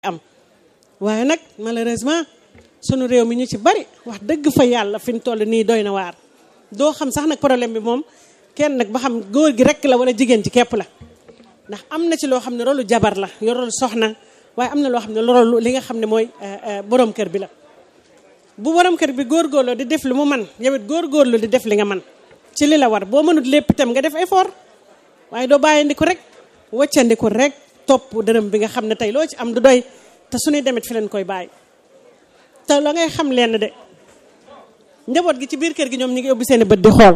am waaye nag malheureusement sunu réew mi ñu ci bari wax dëgg fa yàlla fi ñu toll nii doy na waar doo xam sax nag problème bi moom kenn nag ba xam góor gi rek la wala jigéen ci képp la ndax am na ci loo xam ne rolu jabar la yo rolu soxna waaye am na loo xam ne rolu li nga xam ne mooy borom kër bi la bu borom kër bi góorgóorloo di def lu mu man yow it góorgóorlu di def li nga man ci li la war boo mënut lépp itam nga def effort waaye doo bàyyandiku rek waccandiku rek topp dërëm bi nga xam ne tey loo ci am du doy te suñuy demit fi leen koy bàyyi te la ngay xam lenn de njaboot gi ci biir kër gi ñoom ñu ngi ubbi seen i bët di xool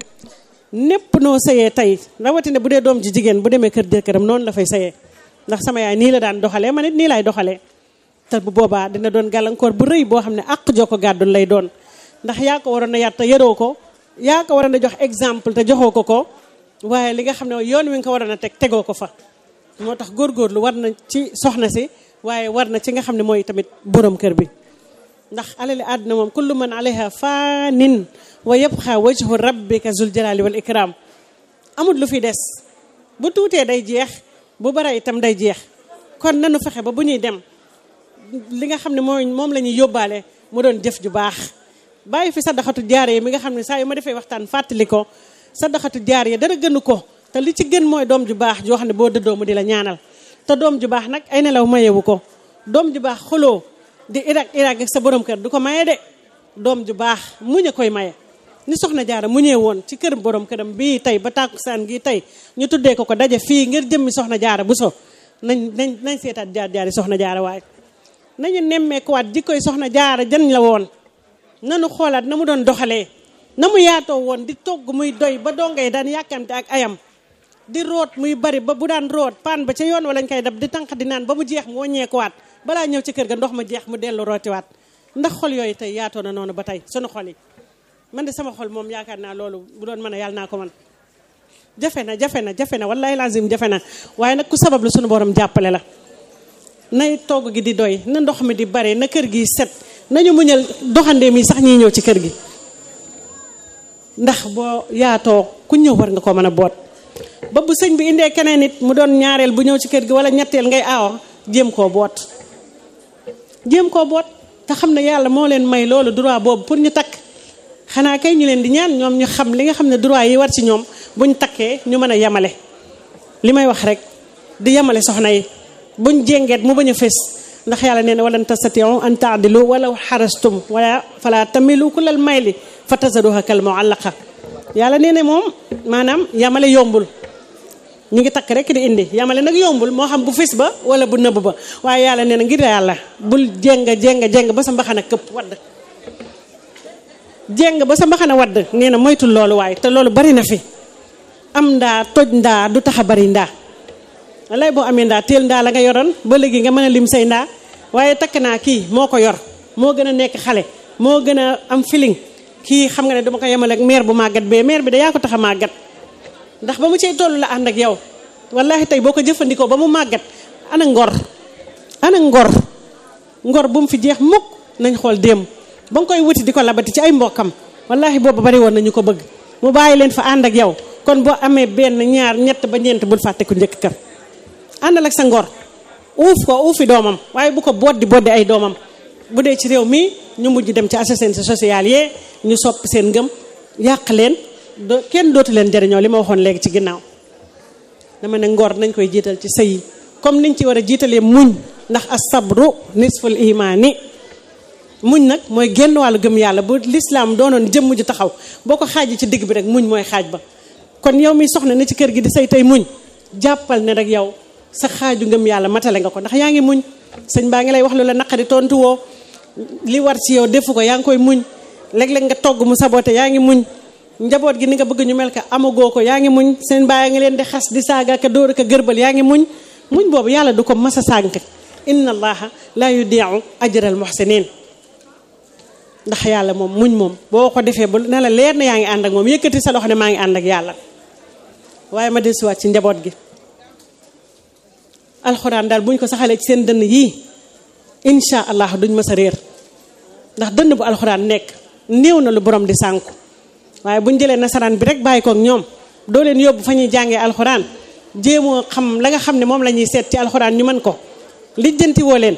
népp noo sëyee tey rawatina bu dee doom ji jigéen bu demee kër jëkkëram noonu la fay sëyee ndax sama yaay nii la daan doxalee man it nii laay doxalee te bu boobaa dina doon gàllankoor bu rëy boo xam ne àq joo ko gàddul lay doon ndax yaa ko waroon a yar te yaroo ko yaa ko waroon a jox exemple te joxoo ko ko waaye li nga xam ne yoon wi nga ko waroon a teg tegoo ko fa moo tax góorgóorlu war na ci soxna si waaye war na ci nga xam ne mooy tamit borom kër bi ndax alali àdduna moom kullu man alayha faanin wa yabqa wajhu rabbika zul jalali wal ikram amul lu fi des bu tuutee day jeex bu bara itam day jeex kon nanu fexe ba bu ñuy dem li nga xam ne mooy moom la ñuy yóbbaale mu doon jëf ju baax bàyyi fi sadaxatu jaare yi mi nga xam ne saa yu ma defee waxtaan fàttali ko sadaxatu jaar yi dara gënu ko te li ci gën mooy doom ju baax joo xam ne boo dëddoo mu di la ñaanal te doom ju baax nag ay nelaw mayewu ko doom ju baax xoloo di irak irak ak sa borom kër du ko maye de doom ju baax muñ a koy maye ni soxna jaara muñee woon ci kër borom këram bii tey ba tàkkusaan gi tey ñu tuddee ko ko daje fii ngir jëmmi soxna jaara bu so nañ nañ nañ seetaat jaar jaari soxna jaara waaye nañu nemmeekuwaat jikkoy soxna jaara jan la woon nanu xoolaat na mu doon doxalee na mu yaatoo woon di togg muy doy ba dongay daan yàkkamte ak ayam di root muy bari ba bu daan root paan ba ca yoon wala ñu koy dab di tànq di naan ba mu jeex mu wàññeekuwaat balaa ñëw ci kër ga ndox ma jeex mu dellu rootiwaat ndax xol yooyu tey yaatoo na noonu ba tey sunu xol yi man de sama xol moom yaakaar naa loolu bu doon mën a yàlla naa ko man jafe na jafe na jafe na wallahi lazim jafe na waaye nag ku sabab lu sunu borom jàppale la nay togg gi di doy na ndox mi di bare na kër gi set nañu muñal doxandéem yi sax ñiy ñëw ci kër gi ndax boo yaatoo ku ñëw war nga ko mën a boot ba bu sëñ bi indee keneen nit mu doon ñaareel bu ñëw ci kër gi wala ñetteel ngay aawa jéem koo boot jéem koo boot te xam ne yàlla moo leen may loolu droit boobu pour ñu takk xanaa kay ñu leen di ñaan ñoom ñu xam li nga xam ne droit yi war ci ñoom buñ takkee ñu mën a yemale li may wax rek di yemale soxna yi buñ jéngeet mu bañ a fés ndax yàlla nee na walan tastatiu an taadilu walaw xarastum wala fala tamilu kulal mayli fa tazaruha kal muallaqa yàlla nee na moom maanaam yamale yombul ñu ngi takk rek di indi yamale nag yombul moo xam bu fis ba wala bu nëbb ba waaye yàlla nee na ngir yàlla bul jéng jéng jéng ba sa mbaxana këpp wadd jéng ba sa mbaxana wadd nee na moytul loolu waaye te loolu bari na fi am ndaa toj ndaa du tax a bari ndaa lay boo amee ndaa teel ndaa la nga yoroon ba léegi nga mën a lim say ndaa waaye takk naa kii moo ko yor moo gën a nekk xale moo gën a am feeling kii xam nga ne dama ko yemale ak maire bu màggat bee maire bi da yaa ko tax a màggat ndax ba mu cay toll la ànd ak yow wallahi tey boo ko jëfandikoo ba mu màggat ana ngor ana ngor ngor bu mu fi jeex mukk nañ xool démb ba nga koy wuti di ko labati ci ay mbokkam wallahi boobu bari woon nañu ko bëgg mu bàyyi leen fa ànd ak yow kon boo amee benn ñaar ñett ba ñeent bul fàtte ku njëkk kër àndal ak sa ngor uuf ko uufi doomam waaye bu ko boddi boddi ay doomam bu dee ci réew mi ñu mujj dem ci assistance sociale yee ñu soppi seen ngëm yàq leen do kenn dootu leen jëriñoo li ma waxoon léegi ci ginnaaw dama ne ngor nañ koy jiital ci sëy yi comme niñ ci war a jiitalee muñ ndax as-sabru nisful imaani muñ nag mooy génn wàllu gëm yàlla bu lislaam doonoon jëmm ju taxaw boo ko xaaji ci digg bi rek muñ mooy xaaj ba kon yow mi soxna ne ci kër gi di say tey muñ jàppal ne rek yow sa xaaju ngëm yàlla matale nga ko ndax yaa ngi muñ sëñ baa ngi lay wax lu la naqari tontu woo li war ci yow defu ko yaa ngi koy muñ léeg-léeg nga togg mu sabote yaa ngi muñ njaboot gi ni nga bëgg ñu mel ka amagoo ko yaa ngi muñ seen baa ngi leen di xas di saaga ka dóor ka gërbal yaa ngi muñ muñ boobu yàlla du ko mas a sànk inna allaha la yudiu ajral muhsinin ndax yàlla moom muñ moom boo ko defee ba ne la leer na yaa ngi ànd ak moom yëkkati sa loxo ne maa ngi ànd ak yàlla waaye ma dellusiwaat ci njaboot gi alxuraan daal buñ ko saxalee ci seen dënn yii incha allah duñ mës a réer ndax dënn bu alxuraan nekk néew na lu borom di sànku waaye buñ jëlee nasaraan bi rek bàyyi ko ak ñoom doo leen yóbbu fa ñuy jàngee alxuraan jéemoo xam la nga xam ne moom la ñuy seet ci alxuraan ñu mën ko lijjanti woo leen